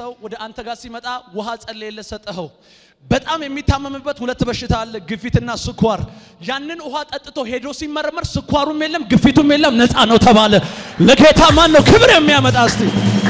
ሰው ወደ አንተ ጋር ሲመጣ ውሃ ጸልየለት ሰጠኸው። በጣም የሚታመምበት ሁለት በሽታ አለ፣ ግፊትና ስኳር። ያንን ውሃ ጠጥቶ ሄዶ ሲመረመር ስኳሩም የለም ግፊቱም የለም፣ ነፃ ነው ተባለ። ለጌታ ማን ነው ክብር የሚያመጣ? እስቲ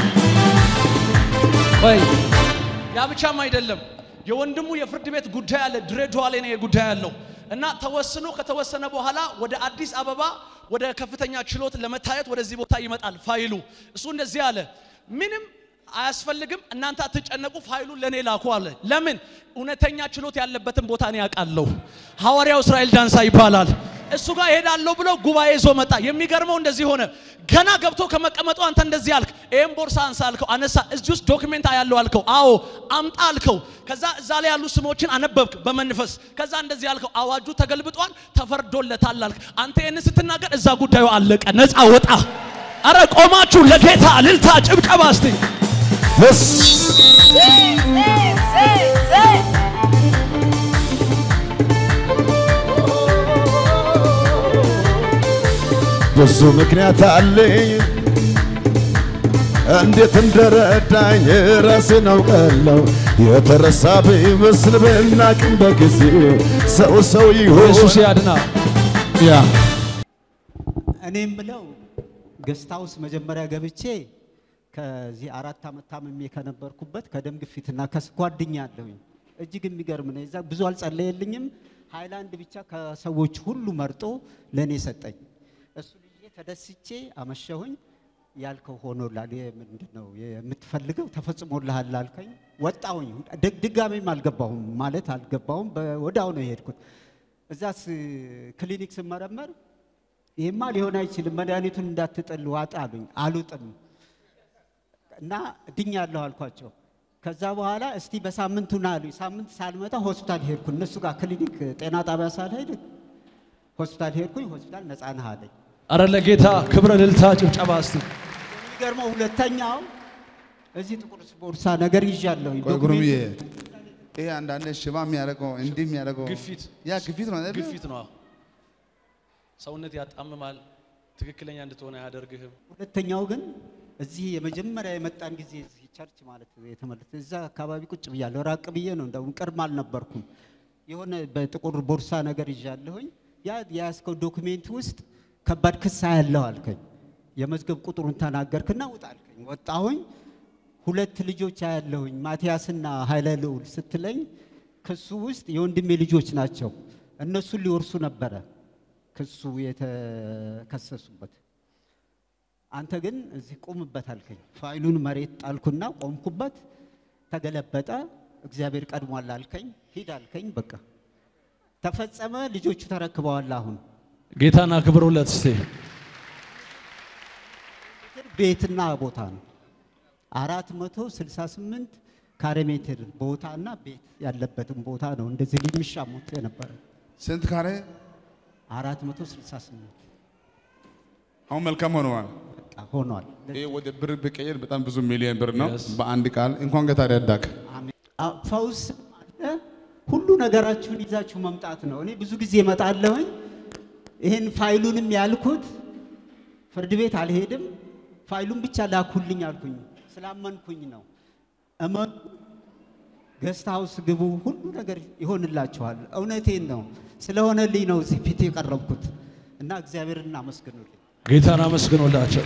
ወይ ያ ብቻም አይደለም። የወንድሙ የፍርድ ቤት ጉዳይ አለ፣ ድሬዳዋ ላይ ነው ጉዳይ ያለው እና ተወስኖ ከተወሰነ በኋላ ወደ አዲስ አበባ ወደ ከፍተኛ ችሎት ለመታየት ወደዚህ ቦታ ይመጣል ፋይሉ። እሱ እንደዚህ አለ፣ ምንም አያስፈልግም፣ እናንተ አትጨነቁ፣ ፋይሉን ለእኔ ላኩ አለ። ለምን? እውነተኛ ችሎት ያለበትን ቦታ እኔ ያውቃለሁ። ሐዋርያው እስራኤል ዳንሳ ይባላል። እሱ ጋር እሄዳለሁ ብሎ ጉባኤ ይዞ መጣ። የሚገርመው እንደዚህ ሆነ። ገና ገብቶ ከመቀመጡ አንተ እንደዚህ አልክ፣ ይህም ቦርሳ አንሳ አልከው፣ አነሳ። እዚህ ውስጥ ዶክሜንት ያለው አልከው፣ አዎ አምጣ አልከው። ከዛ እዛ ላይ ያሉ ስሞችን አነበብክ በመንፈስ። ከዛ እንደዚህ አልከው፣ አዋጁ ተገልብጧል፣ ተፈርዶለታል አልክ። አንተ ይህን ስትናገር እዛ ጉዳዩ አለቀ፣ ነፃ ወጣ። አረ ቆማችሁ ለጌታ እልልታ ጭብጨባ እስቲ ብዙ ምክንያት አለኝ እንዴት እንደረዳኝ ራሴን አውቃለሁ። የተረሳ ቢመስል ብናቅም በጊዜ ሰው ሰው ይሆን ኢየሱስ ያድና። ያ እኔም ብለው ገስት ሃውስ መጀመሪያ ገብቼ ከዚህ አራት ዓመት ታምሜ ከነበርኩበት ከደም ግፊትና ከስኳር ድኛለሁኝ። እጅግ የሚገርም ነው። የዛ ብዙ አልጸለየልኝም። ሃይላንድ ብቻ ከሰዎች ሁሉ መርጦ ለእኔ ሰጠኝ። እሱ ልዬ ተደስቼ አመሸሁኝ። ያልከው ሆኖላል። ምንድን ነው የምትፈልገው ተፈጽሞልሃል አልከኝ። ወጣሁኝ። ድግ- ድጋሜም አልገባሁም ማለት አልገባሁም። ወዳው ነው የሄድኩት። እዛ ክሊኒክ ስመረመር ይሄማ ሊሆን አይችልም፣ መድኃኒቱን እንዳትጥል ዋጥ አሉኝ። አልውጥም እና ድኛለሁ አልኳቸው። ከዛ በኋላ እስቲ በሳምንቱ ና አሉኝ። ሳምንት ሳልመጣ ሆስፒታል ሄድኩ። እነሱ ጋር ክሊኒክ ጤና ጣቢያ ሳልሄድ ሆስፒታል ሄድኩኝ። ሆስፒታል ነፃ ነህ አለኝ። አረ ለጌታ ክብረ እልልታ ጭብጨባ እስቲ የሚገርመው ሁለተኛው እዚህ ጥቁር ቦርሳ ነገር ይዣለሁኝ። ቆይ ጉሩምዬ፣ ዶክሜንት ይሄ አንዳንድ ሽባ የሚያደርገው እንዲህ የሚያደርገው ግፊት ያ ግፊት ነው አይደል? ግፊት ነው። ሰውነት ያጣምማል። ትክክለኛ እንድትሆን አያደርግህም። ሁለተኛው ግን እዚህ የመጀመሪያ የመጣን ጊዜ እዚህ ቸርች ማለት የተመለሰ እዛ አካባቢ ቁጭ ብያለሁ። ራቅ ብዬ ነው እንደውም ቅርም አልነበርኩም። የሆነ በጥቁር ቦርሳ ነገር ይዣለሁኝ። ያ የያዝከው ዶክሜንት ውስጥ ከባድ ክስ ያለው አልከኝ። የመዝገብ ቁጥሩን ተናገርክና ውጣ አልከኝ። ወጣሁኝ። ሁለት ልጆች አያለሁኝ ማቲያስና ኃይለ ልዑል ስትለኝ ክሱ ውስጥ የወንድሜ ልጆች ናቸው። እነሱን ሊወርሱ ነበረ ክሱ የተከሰሱበት። አንተ ግን እዚህ ቁምበት አልከኝ። ፋይሉን መሬት ጣልኩና ቆምኩበት። ተገለበጠ። እግዚአብሔር ቀድሟል አልከኝ። ሂድ አልከኝ። በቃ ተፈጸመ። ልጆቹ ተረክበዋል። አሁን ጌታን አክብሩለት እስቲ። ቤትና ቦታ ነው። አራት መቶ ስልሳ ስምንት ካሬ ሜትር ቦታና ቤት ያለበትን ቦታ ነው እንደዚህ የሚሻሙት የነበረ ስንት ካሬ? አራት መቶ ስልሳ ስምንት አሁን መልካም ሆነዋል። በቃ ሆኗል። ይሄ ወደ ብር ብቀየር በጣም ብዙ ሚሊዮን ብር ነው። Yes. በአንድ ቃል እንኳን ጌታ ረዳክ። አሜን። አዎ፣ ፈውስ አለ። ሁሉ ነገራችሁን ይዛችሁ መምጣት ነው። እኔ ብዙ ጊዜ እመጣለሁኝ። ይህን ፋይሉንም ያልኩት ፍርድ ቤት አልሄድም፣ ፋይሉን ብቻ ላኩልኝ አልኩኝ። ስላመንኩኝ ነው። እመኑ፣ ገስት ሃውስ ግቡ፣ ሁሉ ነገር ይሆንላችኋል። እውነቴን ነው። ስለሆነልኝ ነው እዚህ ፊት የቀረብኩት እና እግዚአብሔርን አመስግኑልኝ። ጌታን አመስግኖላቸው።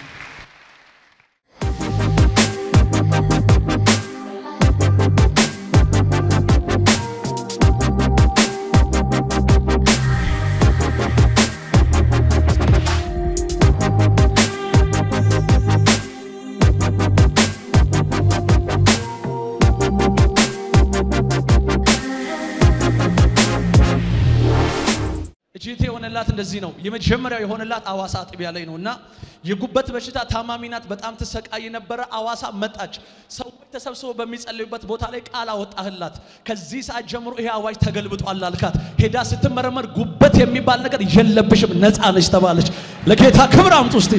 እጅቴ የሆነላት እንደዚህ ነው። የመጀመሪያው የሆነላት አዋሳ አጥቢያ ላይ ነው እና የጉበት በሽታ ታማሚ ናት። በጣም ትሰቃይ ነበረ። አዋሳ መጣች። ሰዎች ተሰብስበው በሚጸልዩበት ቦታ ላይ ቃል አወጣህላት። ከዚህ ሰዓት ጀምሮ ይሄ አዋጅ ተገልብጧል አልካት። ሄዳ ስትመረመር ጉበት የሚባል ነገር የለብሽም፣ ነፃ ነች ተባለች። ለጌታ ክብር አምጡ እስቲ።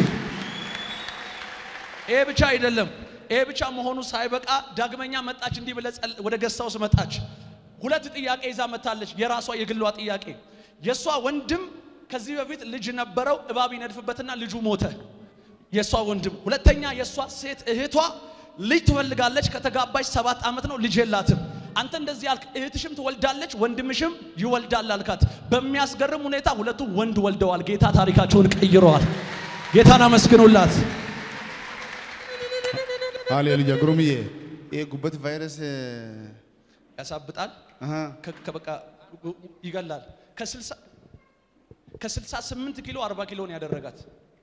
ይሄ ብቻ አይደለም። ይሄ ብቻ መሆኑ ሳይበቃ ዳግመኛ መጣች። እንዲህ ብለ ወደ ገስታውስ መጣች። ሁለት ጥያቄ ይዛ መታለች። የራሷ የግሏ ጥያቄ የእሷ ወንድም ከዚህ በፊት ልጅ ነበረው፣ እባብ ይነድፍበትና ልጁ ሞተ። የእሷ ወንድም። ሁለተኛ የእሷ ሴት እህቷ ልጅ ትፈልጋለች። ከተጋባች ሰባት ዓመት ነው፣ ልጅ የላትም። አንተ እንደዚህ ያልክ፣ እህትሽም ትወልዳለች፣ ወንድምሽም ይወልዳል አልካት። በሚያስገርም ሁኔታ ሁለቱም ወንድ ወልደዋል። ጌታ ታሪካቸውን ቀይረዋል። ጌታን አመስግኑላት። ሃሌሉያ ግሩምዬ ይሄ ጉበት ቫይረስ ያሳብጣል፣ አሃ ከ- ከበቃ ይገላል። ከስልሳ ከስልሳ ስምንት ኪሎ አርባ ኪሎ ነው ያደረጋት።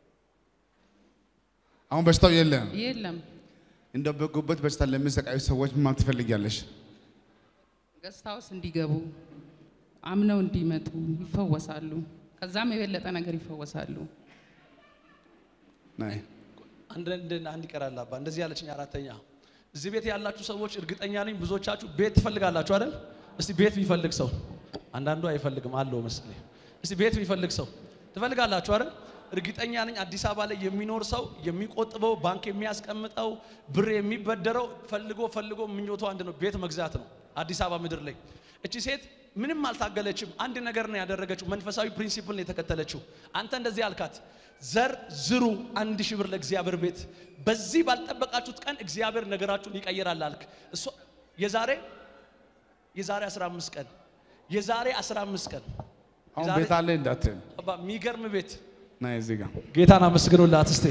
አሁን በሽታው የለም። የለም እንደ በጉበት በሽታ ለሚሰቃዩ ሰዎች ምን ማለት ትፈልጊያለሽ? ገስት ሃውስ እንዲገቡ አምነው እንዲመጡ ይፈወሳሉ። ከዛም የበለጠ ነገር ይፈወሳሉ። ናይ አንድ አንድ- አንድ ይቀራል አባ እንደዚህ ያለችኝ አራተኛ እዚህ ቤት ያላችሁ ሰዎች እርግጠኛ ነኝ ብዙዎቻችሁ ቤት ትፈልጋላችሁ አይደል እስቲ ቤት የሚፈልግ ሰው አንዳንዱ አይፈልግም አለው መሰለኝ እስቲ ቤት የሚፈልግ ሰው ትፈልጋላችሁ አይደል እርግጠኛ ነኝ አዲስ አበባ ላይ የሚኖር ሰው የሚቆጥበው ባንክ የሚያስቀምጠው ብር የሚበደረው ፈልጎ ፈልጎ ምኞቱ አንድ ነው ቤት መግዛት ነው አዲስ አበባ ምድር ላይ እቺ ሴት ምንም አልታገለችም አንድ ነገር ነው ያደረገችው መንፈሳዊ ፕሪንሲፕል ነው የተከተለችው አንተ እንደዚህ አልካት ዘር ዝሩ አንድ ሺህ ብር ለእግዚአብሔር ቤት በዚህ ባልጠበቃችሁት ቀን እግዚአብሔር ነገራችሁን ይቀይራል አልክ እሷ የዛሬ የዛሬ 15 ቀን የዛሬ 15 ቀን አሁን የዛሬ- ቤት አለ እንዳትል አባ የሚገርም ቤት ናይ እዚህ ጋር ጌታን አመስግኑላት እስቴ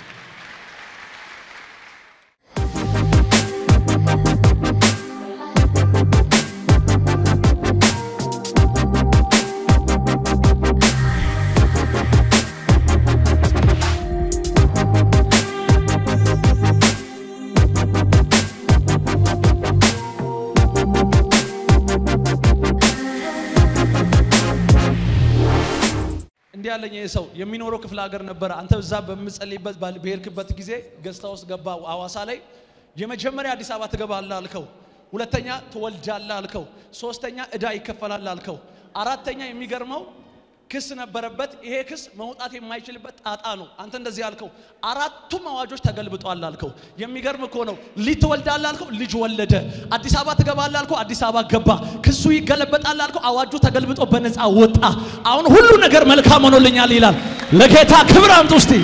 እንዲህ ያለኝ ይህ ሰው የሚኖረው ክፍለ ሀገር ነበረ። አንተ እዛ በምጸልይበት ባል- በሄድክበት ጊዜ ገዝታ ውስጥ ገባ አዋሳ ላይ። የመጀመሪያ አዲስ አበባ ትገባለህ አልከው። ሁለተኛ ትወልዳለህ አልከው። ሶስተኛ እዳ ይከፈላል አልከው። አራተኛ የሚገርመው ክስ ነበረበት። ይሄ ክስ መውጣት የማይችልበት ጣጣ ነው። አንተ እንደዚህ አልከው። አራቱም አዋጆች ተገልብጧል አልከው። የሚገርም እኮ ነው። ልጅ ትወልዳለህ አልከው፣ ልጅ ወለደ። አዲስ አበባ ትገባለህ አልከው፣ አዲስ አበባ ገባ። ክሱ ይገለበጣል አልከው፣ አዋጁ ተገልብጦ በነፃ ወጣ። አሁን ሁሉ ነገር መልካም ሆኖልኛል ይላል። ለጌታ ክብር አምጡ እስቲ።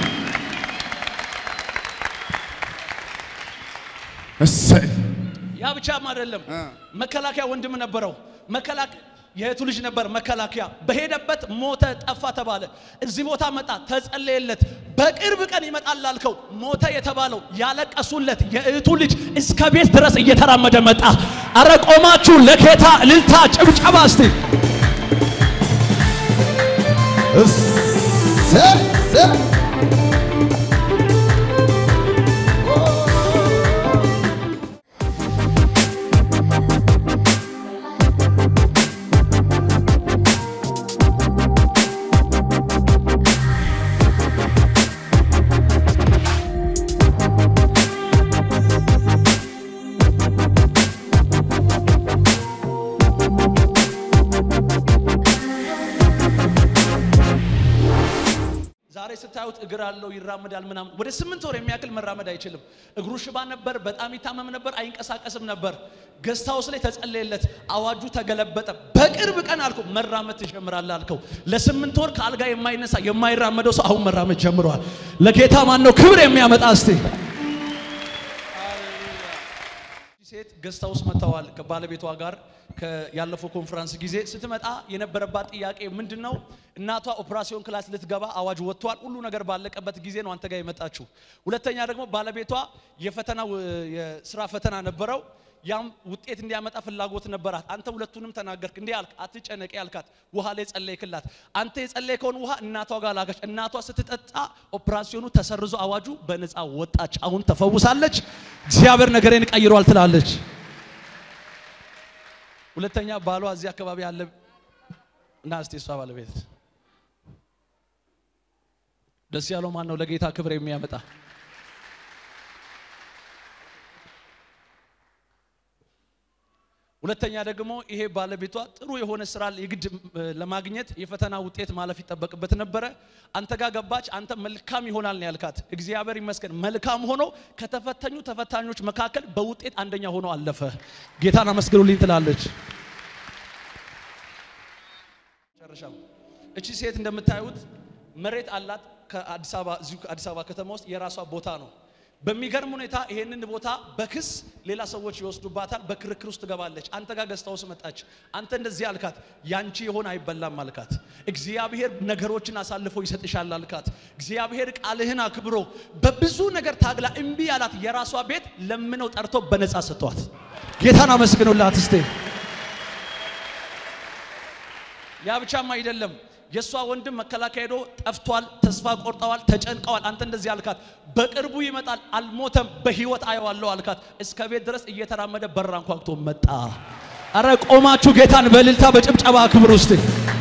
እሰይ ያ ብቻም አይደለም። እ። መከላከያ ወንድም ነበረው። መከላከያ የእህቱ ልጅ ነበር። መከላከያ በሄደበት ሞተ፣ ጠፋ ተባለ። እዚህ ቦታ መጣ፣ ተጸለየለት። በቅርብ ቀን ይመጣል አልከው። ሞተ የተባለው ያለቀሱለት የእህቱ ልጅ እስከ ቤት ድረስ እየተራመደ መጣ። አረ ቆማችሁ ለጌታ እልልታ ጭብጨባ እስቲ። እሰይ እሰይ ዛሬ ስታዩት እግር አለው ይራመዳል ምናምን። ወደ ስምንት ወር የሚያክል መራመድ አይችልም። እግሩ ሽባ ነበር፣ በጣም ይታመም ነበር፣ አይንቀሳቀስም ነበር። ገስት ሃውስ ላይ ተጸለየለት፣ አዋጁ ተገለበጠ። በቅርብ ቀን አልከው መራመድ ትጀምራለህ አልከው። ለስምንት ወር ከአልጋ የማይነሳ የማይራመደው ሰው አሁን መራመድ ጀምሯል። ለጌታ ማን ነው ክብር የሚያመጣ እስቲ ሴት ገስት ሃውስ መጥተዋል ከባለቤቷ ጋር ከ- ያለፈው ኮንፈረንስ ጊዜ ስትመጣ የነበረባት ጥያቄ ምንድን ነው? እናቷ ኦፕራሲዮን ክላስ ልትገባ አዋጅ ወጥቷል። ሁሉ ነገር ባለቀበት ጊዜ ነው አንተ ጋር የመጣችው። ሁለተኛ ደግሞ ባለቤቷ የፈተና የስራ ፈተና ነበረው። ያም ውጤት እንዲያመጣ ፍላጎት ነበራት። አንተ ሁለቱንም ተናገርክ። እንዲህ አልክ፣ አትጨነቂ ያልካት ውሃ ላይ ጸለይክላት። አንተ የጸለይከውን ውሃ እናቷ ጋር ላከች። እናቷ ስትጠጣ ኦፕራሲዮኑ ተሰርዞ አዋጁ በነፃ ወጣች። አሁን ተፈውሳለች። እግዚአብሔር ነገሬን ቀይሯል ትላለች። ሁለተኛ ባሏ እዚህ አካባቢ ያለ እና እስቲ እሷ ባለቤት ደስ ያለው ማን ነው? ለጌታ ክብር የሚያመጣ ሁለተኛ ደግሞ ይሄ ባለቤቷ ጥሩ የሆነ ስራ የግድ እ, ለማግኘት የፈተና ውጤት ማለፍ ይጠበቅበት ነበረ። አንተ ጋር ገባች። አንተ መልካም ይሆናል ነው ያልካት። እግዚአብሔር ይመስገን መልካም ሆኖ ከተፈተኙ ተፈታኞች መካከል በውጤት አንደኛ ሆኖ አለፈ። ጌታን አመስግኑልኝ ትላለች። መጨረሻው እቺ ሴት እንደምታዩት መሬት አላት። ከአዲስ አበባ እዚሁ ከአዲስ አበባ ከተማ ውስጥ የራሷ ቦታ ነው። በሚገርም ሁኔታ ይሄንን ቦታ በክስ ሌላ ሰዎች ይወስዱባታል። በክርክር ውስጥ ትገባለች። አንተ ጋር ገዝታ ውስጥ መጣች። አንተ እንደዚህ አልካት፣ ያንቺ የሆነ አይበላም አልካት። እግዚአብሔር ነገሮችን አሳልፎ ይሰጥሻል አልካት። እግዚአብሔር ቃልህን አክብሮ በብዙ ነገር ታግላ እምቢ ያላት የራሷ ቤት ለምነው ጠርቶ በነፃ ሰጥቷት። ጌታን አመስግኑላት እስቴ። ያ ብቻም አይደለም። የእሷ ወንድም መከላከያ ሄዶ ጠፍቷል፣ ተስፋ ቆርጠዋል፣ ተጨንቀዋል። አንተ እንደዚህ አልካት፣ በቅርቡ ይመጣል፣ አልሞተም፣ በህይወት አየዋለሁ አልካት። እስከ ቤት ድረስ እየተራመደ በር አንኳኩቶ መጣ። አረ ቆማችሁ ጌታን በእልልታ በጭብጨባ ክብር ውስጥ